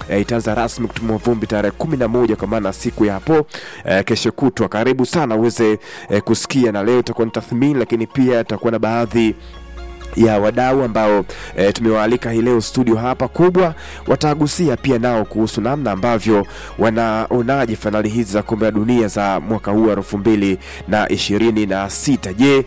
eh, itaanza rasmi kutumwa vumbi tarehe kumi na moja kwa maana siku ya hapo eh, kesho kutwa. Karibu sana uweze eh, kusikia, na leo itakuwa ni tathmini, lakini pia itakuwa na baadhi ya wadau ambao e, tumewaalika hii leo studio hapa kubwa, watagusia pia nao kuhusu namna ambavyo wanaonaje fainali hizi za kombe la dunia za mwaka huu elfu mbili na ishirini na sita. Je,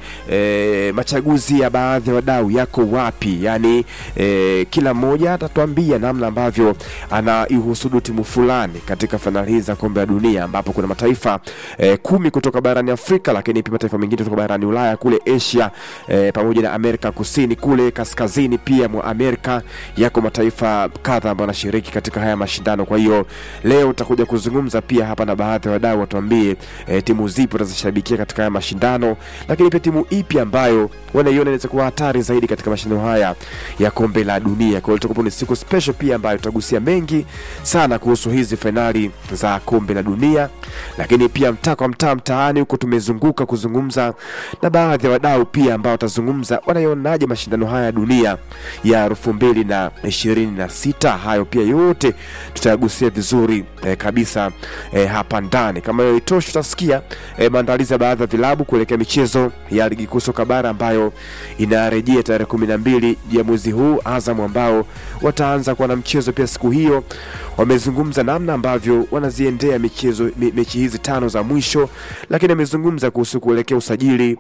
e, machaguzi ya baadhi ya wadau yako wapi? Yani e, kila mmoja atatuambia namna ambavyo anaihusudu timu fulani katika fainali hizi za kombe la dunia, ambapo kuna mataifa e, kumi kutoka barani Afrika, lakini pia mataifa mengine kutoka barani Ulaya, kule Asia e, pamoja na Amerika kusini kule kaskazini pia mwa Amerika yako mataifa kadha ambayo yanashiriki katika haya mashindano. Kwa hiyo leo utakuja kuzungumza pia hapa na baadhi ya wadau watuambie e, timu zipi watazishabikia katika haya mashindano, lakini pia timu ipi ambayo wanaiona inaweza kuwa hatari zaidi katika mashindano haya ya kombe la dunia. Kwa hiyo tutakuwa ni siku special pia ambayo tutagusia mengi sana kuhusu hizi fainali za kombe la dunia, lakini pia mtaa kwa mtaa mtaani huko tumezunguka kuzungumza na baadhi ya wadau pia ambao watazungumza wanaionaje mashindano haya ya dunia ya elfu mbili na ishirini na sita. Hayo pia yote tutayagusia vizuri eh, kabisa eh, hapa ndani. Kama hiyo itoshi, utasikia eh, maandalizi ya baadhi ya vilabu kuelekea michezo ya ligi kuu soka bara ambayo inarejea tarehe kumi na mbili ya mwezi huu. Azam ambao wataanza kuwa na mchezo pia siku hiyo, wamezungumza namna ambavyo wanaziendea michezo me, mechi hizi tano za mwisho, lakini amezungumza kuhusu kuelekea usajili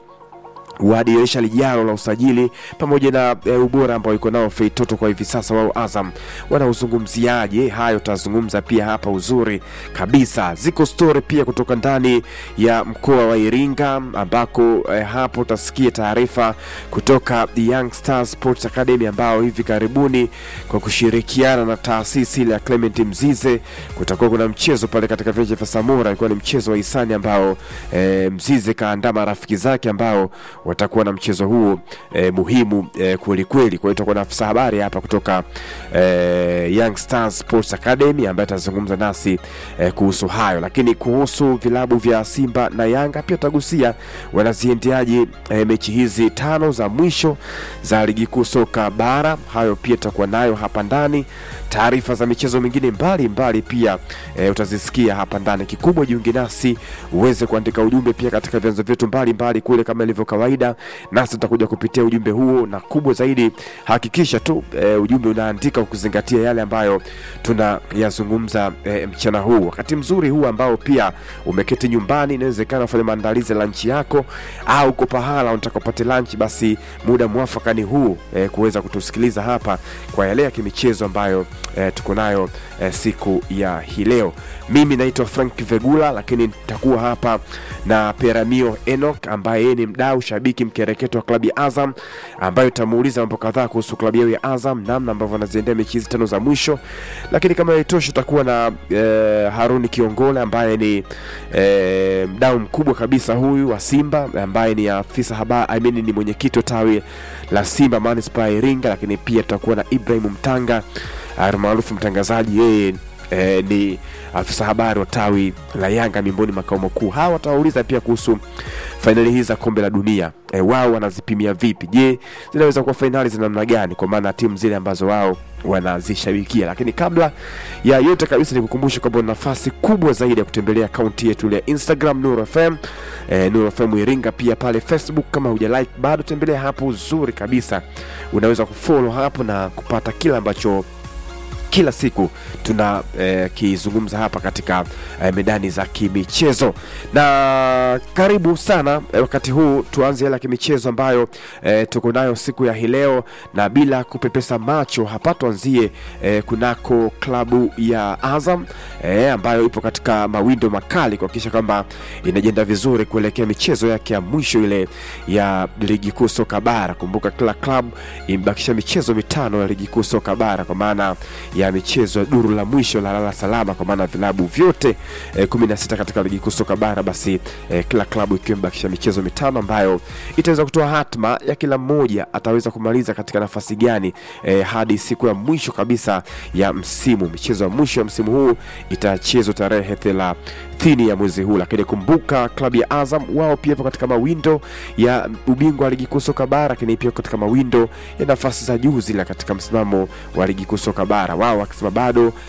wa dirisha lijalo la usajili pamoja na e, ubora ambao iko nao Feitoto kwa hivi sasa. Wao Azam wanauzungumziaje? Hayo tutazungumza pia hapa uzuri kabisa. Ziko story pia kutoka ndani ya mkoa wa Iringa ambako e, hapo utasikia taarifa kutoka Young Stars Sports Academy ambao hivi karibuni kwa kushirikiana na taasisi ile ya Clement Mzize kutakuwa kuna mchezo pale katika viwanja vya Samora. Ilikuwa ni mchezo wa hisani ambao e, Mzize kaandaa marafiki zake ambao watakuwa na mchezo huu e, muhimu e, kweli kweli. Kwa hiyo tutakuwa na afisa habari hapa kutoka e, Young Stars Sports Academy ambaye atazungumza nasi e, kuhusu hayo, lakini kuhusu vilabu vya Simba na Yanga pia tutagusia wanaziendeaje e, mechi hizi tano za mwisho za ligi kuu soka bara. Hayo pia tutakuwa nayo hapa ndani. Taarifa za michezo mingine mbali mbali pia e, utazisikia hapa ndani. Kikubwa jiunge nasi uweze kuandika ujumbe pia katika vyanzo vyetu mbalimbali kule kama ilivyo kawaida, nasi tutakuja kupitia ujumbe huo, na kubwa zaidi hakikisha tu e, ujumbe unaandika kuzingatia yale ambayo tunayazungumza e, mchana huu, wakati mzuri huu ambao pia umeketi nyumbani, inawezekana ufanye maandalizi ya lanchi yako au uko pahala unataka upate lanchi, basi muda mwafaka ni huu e, kuweza kutusikiliza hapa kwa yale ya kimichezo ambayo e, tuko nayo e, siku ya hii leo. Mimi naitwa Frank Vegula, lakini nitakuwa hapa na Peramio Enoch ambaye yeye ni mdau shabiki mkereketo wa klabu ya Azam, ambayo tutamuuliza mambo kadhaa kuhusu klabu yao ya Azam, namna ambavyo wanaziendea mechi hizi tano za mwisho. Lakini kama haitoshi, tutakuwa na e, Haruni Kiongole ambaye ni e, mdau mkubwa kabisa huyu wa Simba, ambaye ni afisa habari I mean, ni mwenyekiti wa tawi la Simba Manispaa ya Iringa. Lakini pia tutakuwa na Ibrahim Mtanga maarufu mtangazaji, yeye e, ni afisa habari wa tawi la Yanga mimboni makao makuu. Hawa watawauliza pia kuhusu fainali hizi za kombe la dunia e, wao wanazipimia vipi? Je, zinaweza kuwa fainali za namna gani, kwa maana timu zile ambazo wao wanazishabikia. Lakini kabla ya yote kabisa, ni kukumbusha kwamba una nafasi kubwa zaidi ya kutembelea akaunti yetu ile ya Instagram Nuru FM e, Nuru FM Iringa, pia pale Facebook. Kama huja like bado, tembelea hapo, uzuri kabisa, unaweza kufollow hapo na kupata kila ambacho kila siku tuna eh, kizungumza hapa katika eh, medani za kimichezo na karibu sana eh, wakati huu tuanze yale ya kimichezo ambayo eh, tuko nayo siku ya hii leo, na bila kupepesa macho hapa tuanzie eh, kunako klabu ya Azam eh, ambayo ipo katika mawindo makali kuhakikisha kwamba inajienda vizuri kuelekea michezo yake ya mwisho ile ya ligi kuu soka bara. Kumbuka kila klabu imebakisha michezo mitano ya ligi kuu soka bara kwa maana ya michezo ya duru la mwisho la lala salama, kwa maana vilabu vyote eh, kumi na sita katika ligi kuu soka bara, basi eh, kila klabu ikiwa imebakisha michezo mitano ambayo itaweza kutoa hatma ya kila mmoja ataweza kumaliza katika nafasi gani eh, hadi siku ya mwisho kabisa ya msimu. Michezo ya mwisho ya msimu huu itachezwa tarehe thelathini ya mwezi huu, lakini kumbuka klabu ya Azam wao pia ipo katika mawindo ya ubingwa wa ligi kuu soka bara, lakini pia katika mawindo ya nafasi za juu zile katika msimamo wa ligi kuu soka bara, wao wakisema bado